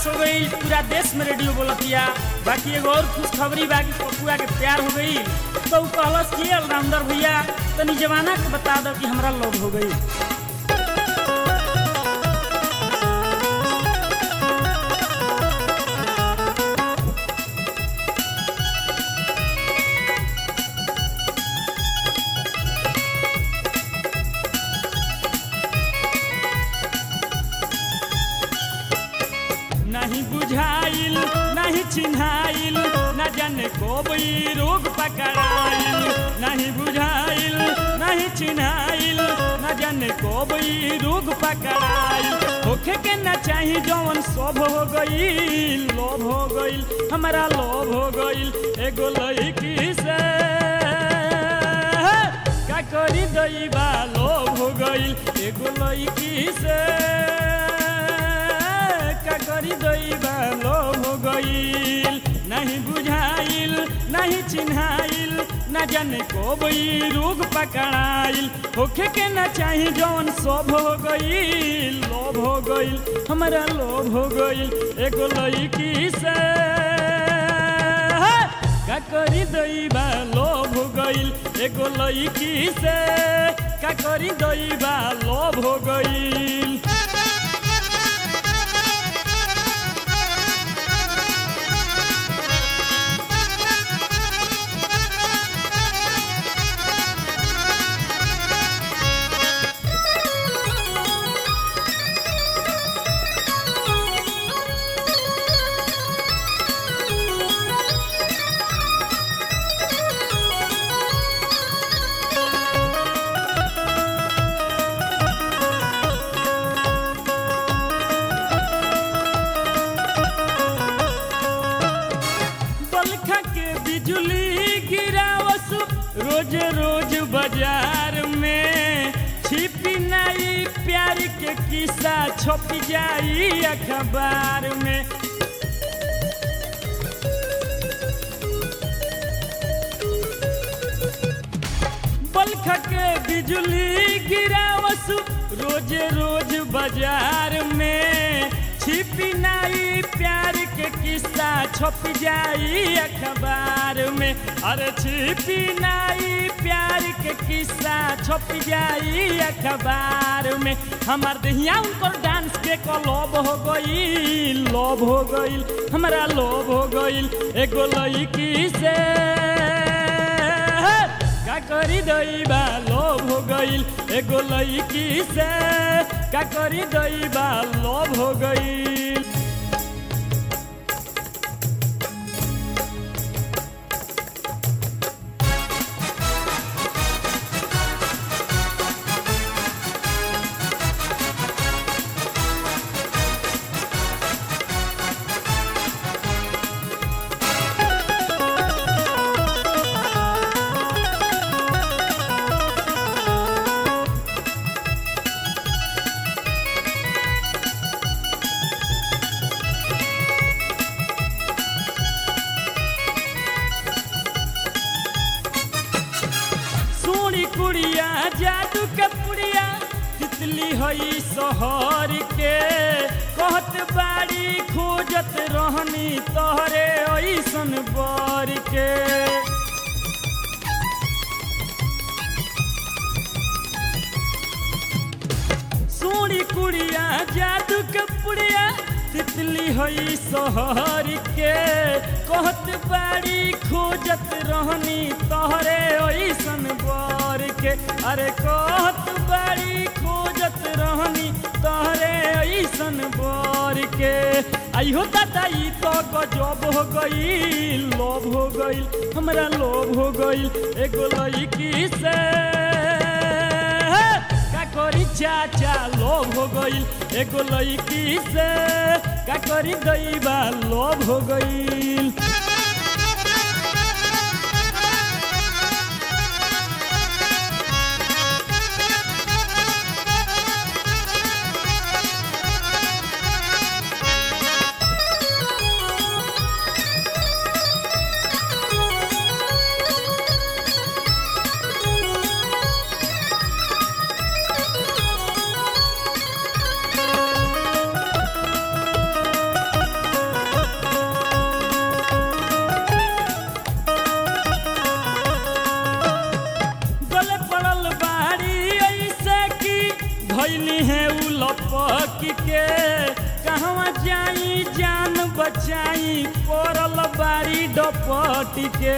पास हो गई पूरा देश में रेडियो बोलतिया बाकी एगो और खुशखबरी बा कि पपुआ के प्यार हो गई तो उ कहलस कि अलराउंडर भैया तनी जमाना के बता दो कि हमरा लव हो गई नहीं बुझाइल नहीं चिन्हाइल न जाने कब ई रोग पकड़ाइल नहीं बुझाइल नहीं चिन्हाइल न जाने कब ई रोग पकड़ाइल होखे के न चाही जवन सब हो गईल लोभ हो गईल हमारा लोभ हो गईल एगो लड़की से का करी दैबा लोभ हो गईल एगो लड़की से का करी दैबा लोभ हो गईल नहीं बुझाइल नहीं चिन्हाइल न जाने कब ई रोग पकड़ाइल होखे के न चाही जौन सब हो गईल लोभ हो गईल हमारा लोभ हो गईल एगो लड़की से का करी दैबा लोभ हो गईल एगो लड़की से का करी दैबा लोभ हो गईल बलखा के बिजली गिरावस रोज रोज बाजार में छिपी नहीं प्यार के किस्सा छप जाई अखबार में बलखा के बिजली गिरावस रोज रोज बाजार में छिपी नहीं प्यार के किस्सा छप जाई अखबार में अरे छिपी नहीं प्यार के किस्सा छप जाई अखबार में हमार दहिया उनकर डांस के कलोब हो गई लोभ हो गईल हमारा लोभ हो गईल एगो लड़की से का करी दैबा लोभ हो गईल एगो लड़की से का करी दैबा लोभ हो गईल सोनी कुड़िया जादू के पुड़िया तितली हई शहर के कहत बाड़ी खोजत रहनी तोहरे ऐसन बर के सोनी कुड़िया जादू के पुड़िया तितली हई शहर के कहत बाड़ी खोजत रहनी तोहरे ऐसन बर के अरे कहत बाड़ी खोजत रहनी तोहरे ऐसन बर के आइहो दादा ई तो गजब हो गई लोभ हो गईल हमरा लोभ हो गईल एगो लड़की से का करी चाचा लोभ हो गईल एगो लड़की से का करी दैबा लोभ हो गईल लपक के कहवा जाई जान बचाई पड़ल बारी डपट के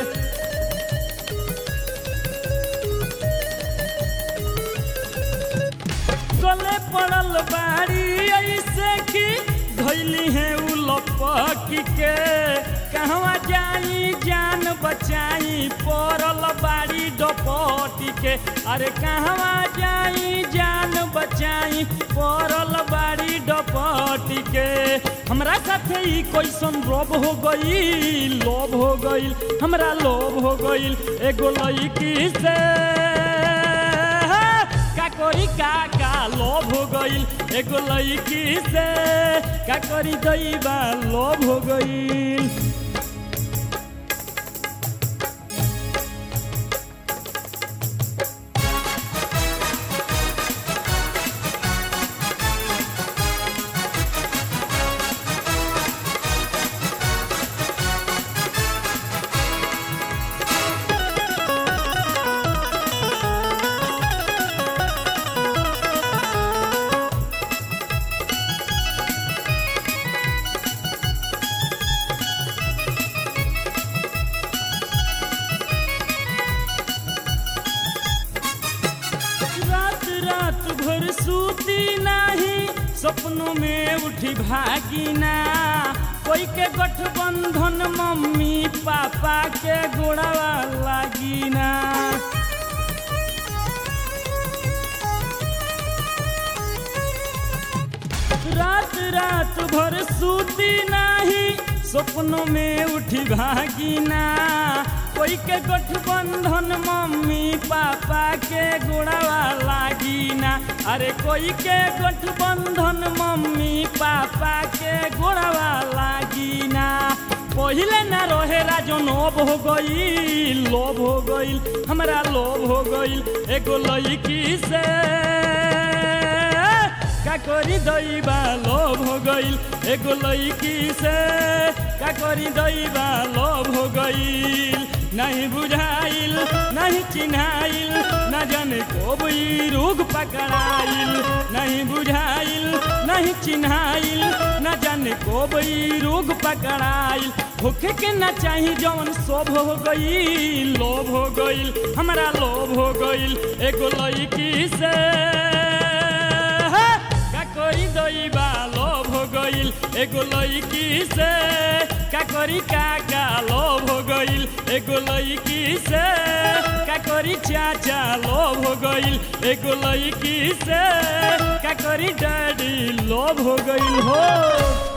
गले पड़ल बारी ऐसे की धैली है उ लपक के कहवा जाई जान बचाई पड़ल बारी डपट के अरे कहवा जाई जान बचाई पड़ल बारी डपट के हमरा साथे ई कैसन रोब हो गई लोभ हो गई हमरा लोभ हो गई एगो लड़की से का करी का का लोभ हो गईल एगो लड़की से का करी दैबा लोभ हो गईल रात रात भर सूती नाही सपनों में उठी भागिना कोई के गठबंधन मम्मी पापा के गोड़ावा लागिना रात रात भर सूती नाही सपनों में उठी भागिना कोई के गठबंधन मम्मी पापा के गोड़ावा लागिना अरे कोई के गठबंधन मम्मी पापा के गोड़ावा लागिना पहिले ना रहे राजन अब हो गई लोभ हो गई हमरा लोभ हो गई एगो लड़की से का करी दैबा लोभ हो गईल एगो लड़की से का करी दैबा लोभ हो गईल नहीं बुझाइल नहीं चिन्हाइल न जाने कब ई रोग पकड़ाइल नहीं बुझाइल नहीं चिन्हाइल न जाने कब ई रोग पकड़ाइल होखे के ना चाही जवन शोभ हो गई लोभ हो गईल हमरा लोभ हो गईल एगो लड़की से का करी दैबा लोभ हो गईल एगो लड़की से का करी काका लोभ हो गईल एगो लड़की से का करी चाचा लोभ हो गईल एगो लड़की से का करी डैडी लोभ हो गईल हो